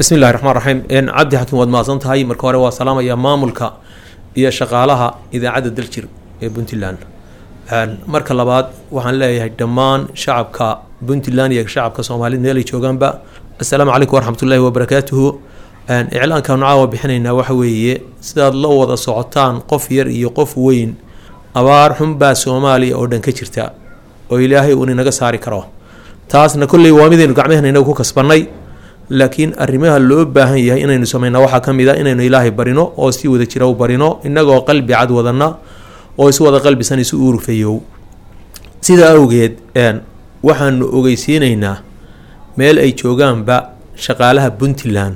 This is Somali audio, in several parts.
bismi illahi raxmaan raxiim cabdi xakiim waad mahadsan tahay marka hore waa salaamaya maamulka iyo shaqaalaha idaacadda daljir ee puntland marka labaad waxaan leeyahay dhammaan shacabka puntland iyo shacabka soomaalida meel ay joogaanba assalaamu calaykum waraxmatullaahi wabarakaatuhu iclaankaanu caawa bixinaynaa waxa weeye sidaad la wada socotaan qof yar iyo qof weyn abaar xunbaa soomaaliya oo dhan ka jirta oo ilaahay uun inaga saari karo taasna kolley waa midaynu gacmahena inagu ku kasbanay laakiin arrimaha loo baahan yahay inaynu sameynaa waxaa ka mid a inaynu ilaahay barino oo si wada jira u barino innagoo qalbi cad wadana oo isu wada qalbisan isu uurfayow sidaa awgeed waxaanu ogeysiinaynaa meel ay joogaanba shaqaalaha puntland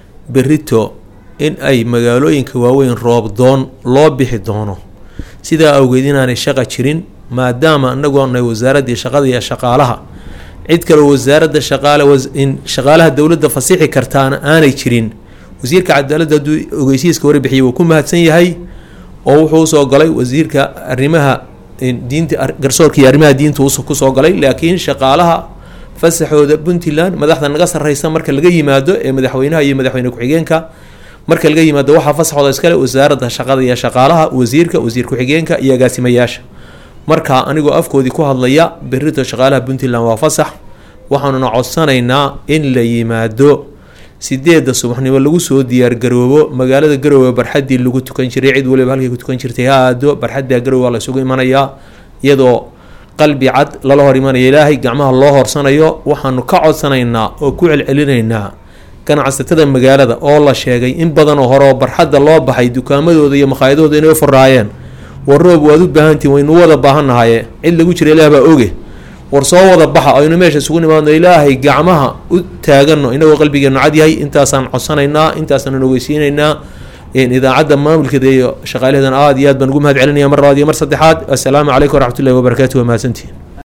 berito in ay magaalooyinka waaweyn roobdoon loo bixi doono sidaa awgeed inaanay shaqa jirin maadaama inagoonay wasaaraddii shaqada iyo shaqaalaha cid kaleo wasaaradda shaqaale shaqaalaha dowladda fasixi kartaana aanay jirin wasiirka cadaaladda hadduu ogeysiiska warbixiyay wuu ku mahadsan yahay oo wuxuu usoo galay wasiirka arrimaha diinta garsoorka iyo arrimaha diinta kusoo galay laakiin shaqaalaha fasaxooda puntland madaxda naga sarreysa marka laga yimaado ee madaxweynaha iyo madaxweyne ku-xigeenka marka laga yimaado waxaa fasaxooda iskale wasaaradda shaqada iyo shaqaalaha wasiirka wasiir ku-xigeenka iyo agaasimayaasha marka anigoo afkoodii ku hadlaya berito shaqaalaha puntland waa fasax waxaanuna codsanaynaa in la yimaado sideedda subaxnimo lagu soo diyaargaroobo magaalada garoowe barxaddii lagu tukan jiray cid waliba halkay ku tukan jirtay ha aado barxadda garoowe waa la isugu imanayaa iyadoo qalbi cad lala hor imanaya ilaahay gacmaha loo horsanayo waxaanu ka codsanaynaa oo ku celcelinaynaa ganacsatada magaalada oo la sheegay in badanoo horeoo barxadda loo baxay dukaamadooda iyo makhaayadooda inay furaayeen war roob waad u baahantiin waynu wada baahannahaye cid lagu jira ilaah baa oge war soo wada baxa aynu meesha isugu nimaadno ilaahay gacmaha u taagano inagoo qalbigeenu cad yahay intaasaan codsanaynaa intaasaan ogeysiinaynaa idaacadda maamulkeeda iyo shaqaalaheedana aada iyo aad baan ugu mahad celinaya mar labaad iyo mar saddexaad assalaamu calaykum waraxmatullahi wabarakaatu waa mahadsantihin